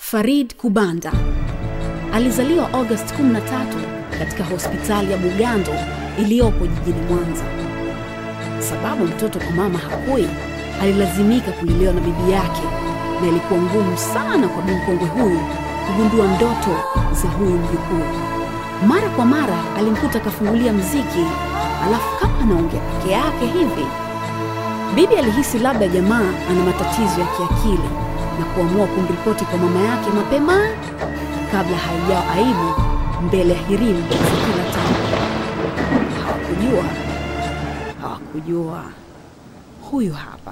Farid Kubanda alizaliwa Agosti 13 katika hospitali ya Bugando iliyopo jijini Mwanza. Sababu mtoto kwa mama hakui, alilazimika kulelewa na bibi yake, na ilikuwa ngumu sana kwa bimkongwe huyu kugundua ndoto za huyu mjukuu. Mara kwa mara alimkuta akafungulia mziki, alafu kama anaongea peke yake hivi. Bibi alihisi labda jamaa ana matatizo ya kiakili na kuamua kumripoti kwa mama yake mapema kabla haijawa aibu mbele ya hirimu za kila tamu. Hawakujua, hawakujua. Huyu hapa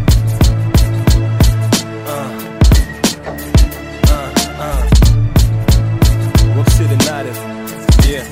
Rock City native. Yeah.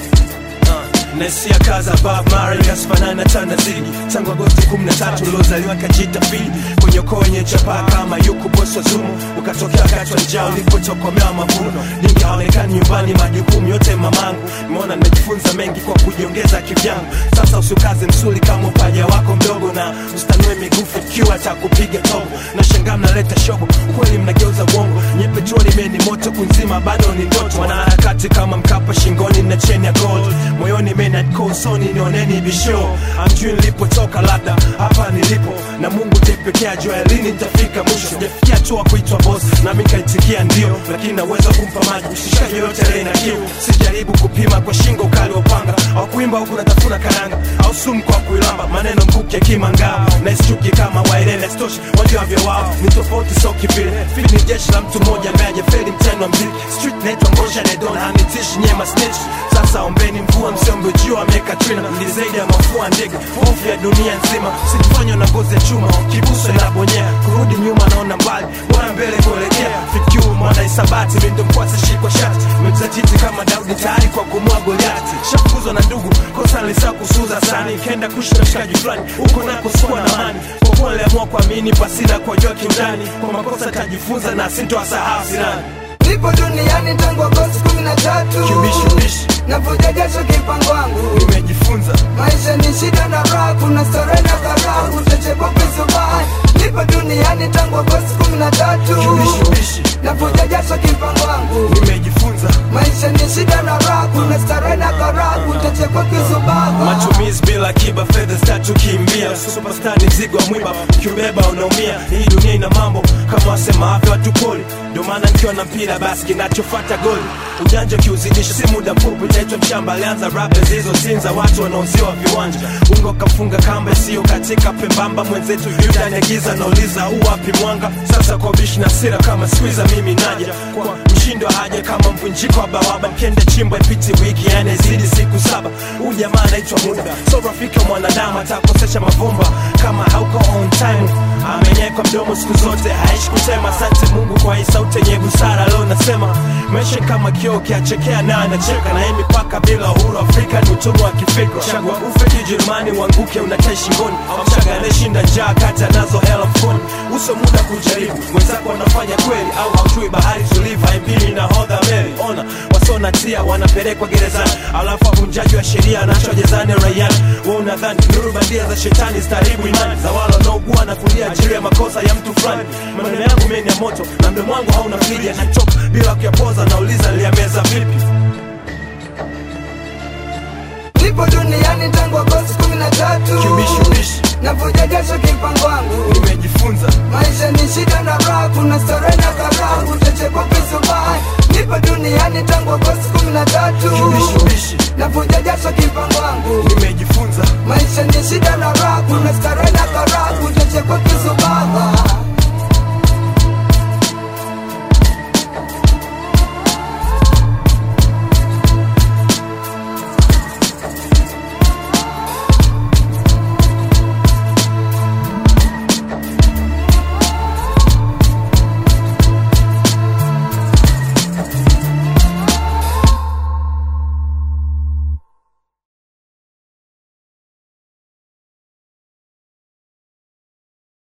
Uh, Naisia kaza Bob Marley kasifanana na Tanazini tangu Agosti 13 uliozaliwa kajita fili kwenye ukoo wenye chapaa kama yuku bosi wa Zumu ukatokea wakati wa njaa ulipotokomea mavuno ningi haonekani nyumbani majukumu yote mamangu nimeona nimejifunza mengi kwa kujiongeza kivyangu sasa usukaze msuli kama upaja wako mdogo na ustanue migufu ikiwa takupiga tobo na shangaa mnaleta shobo ukweli mnageuza uongo nye petroli meni moto kunzima bado ni ndoto wanaharakati kama mkapa shingoni na cheni ya gold moyoni menakosoni nioneni bisho amjui nilipotoka labda hapa nilipo na mungu ndiye pekee ajua lini nitafika mwisho sijafikia hatua kuitwa boss nami nikaitikia ndio lakini naweza kumpa maji mshikaji yoyote aliye na kiu sijaribu kupima kwa shingo ukali wa upanga au kuimba huku natafuna karanga au sumu kwa kuilamba maneno mkuki akimangao na isichuki kama wairene stoshi wajua vya wao ni tofauti so kivile fili ni jeshi la mtu mmoja ambaye ajafeli mtendo wa mziki street naitwa ngosha nedon hanitishi nyema snitch sasa ombeni mvua msiombe juu ameka trina ni zaidi ya mafua ndege hofu ya dunia nzima sikufanywa na ngozi ya chuma kibuso inabonyea kurudi nyuma naona mbali bora mbele kuelekea fikiu mwana isabati mindo mkwasi shikwa shati mejizatiti kama daudi tayari kwa kumua goliati shafukuzwa na ndugu kosa nilisa kusuza sani kenda kushi na mshikaji fulani huko nako sikuwa na mani kwa kuwa niliamua kuamini pasina kuwajua kiundani kwa makosa tajifunza na sintowasahau sirani nipo duniani tangu Agosti kumi na tatu kiubishubishi navuja jasho kipango wangu nimejifunza maisha ni shida na raha kuna starehe na karaha utachepopisubai nipo duniani tangu Agosti kumi na tatu kiubishubishi navuja jasho kipango wangu nimejifunza maisha ni shida na raha kuna starehe na karaha utachekwa kisubaha matumizi bila kiba fedha zitatukimbia superstar ni mzigo wa mwiba ukiubeba unaumia hii dunia ina mambo kama wasemavyo watu poli ndio maana nikiwa na mpira basi kinachofata goli ujanja ukiuzidisha si muda mfupi utaitwa mshamba alianza rap zilizotinza watu wanaoziwa viwanja ungo kafunga kamba isiyo katika pembamba mwenzetu ndani ya giza nauliza uwapi mwanga sasa kwa bishi na sira kama squeezer mimi naja kwa mshindo haja kama mvunjiko wa bawaba mkende chimbo ipiti wiki yani zidi siku saba huu jamaa anaitwa muda so rafiki wa mwanadamu atakosesha mavumba kama hauko on time amenyekwa mdomo siku zote haishi kusema asante mungu kwa hii sauti yenye busara leo nasema maisha kama kioo kiachekea na anacheka na hii mipaka bila uhuru afrika ni utumwa wa kifikra chagua ufe kijerumani uanguke unatai shingoni au mchaga anayeshinda njaa kati anazo hela mfukoni uso muda kujaribu wenzako wanafanya kweli au haujui bahari tulivu haimbili na hodha meli ona wasona tia wanapelekwa gerezani alafu wavunjaji wa sheria anachwa jezani raiani wa unadhani nuru bandia za shetani zitaribu imani za wale wanaogua na kulia ajili ya makosa ya mtu fulani maneno yangu meni ya moto na mdomo wangu hauna frija nachoka bila kuyapoza nauliza niliyameza vipi nipo duniani tangu Agosti kumi na tatu kiubishubishi navuja jasho kipango wangu nimejifunza maisha ni shida na raha kuna starehe na karaha